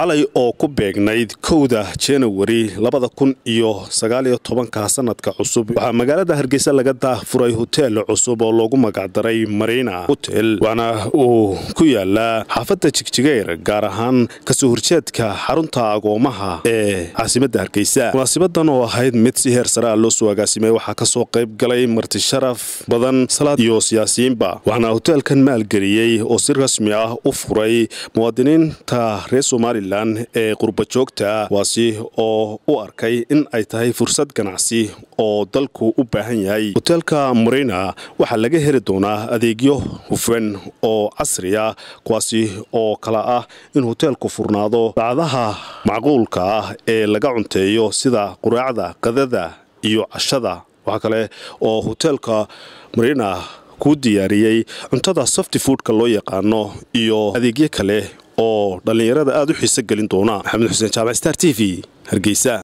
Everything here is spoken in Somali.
xalay oo ku beegnayd kowda janawari labada kun iyo sagaaliyo tobanka sanadka cusub waxaa magaalada hargeysa laga daahfuray hoteel cusub oo loogu magacdaray marina hotel waxaana uu ku yaalaa xaafadda jigjigeyr gaar ahaan kasoo horjeedka xarunta agoomaha ee caasimadda hargeysa munaasibadan oo ahayd mid si heer sare ah loo soo agaasimay waxaa kasoo qayb galay marti sharaf badan salaad iyo siyaasiyiinba waxaana hoteelkan maalgeliyey oo si rasmi ah u furay muwaadiniinta reer somalilan ee qurbajoogta kuwaasi oo u arkay in ay tahay fursad ganacsi oo dalku u baahan yahay hoteelka marina waxaa laga heli doonaa adeegyo hufan oo casri ah kuwaasi oo kala ah in hoteelku furnaado saacadaha macquulka ah ee laga cunteeyo sida quraacda qadada iyo cashada waxaa kale oo hoteelka marina kuu diyaariyey cuntada softi foodka loo yaqaano iyo adeegyo kale oo dhallinyarada aada u xiiso gelin doona maxamed xuseen jaamac star t v hargeysa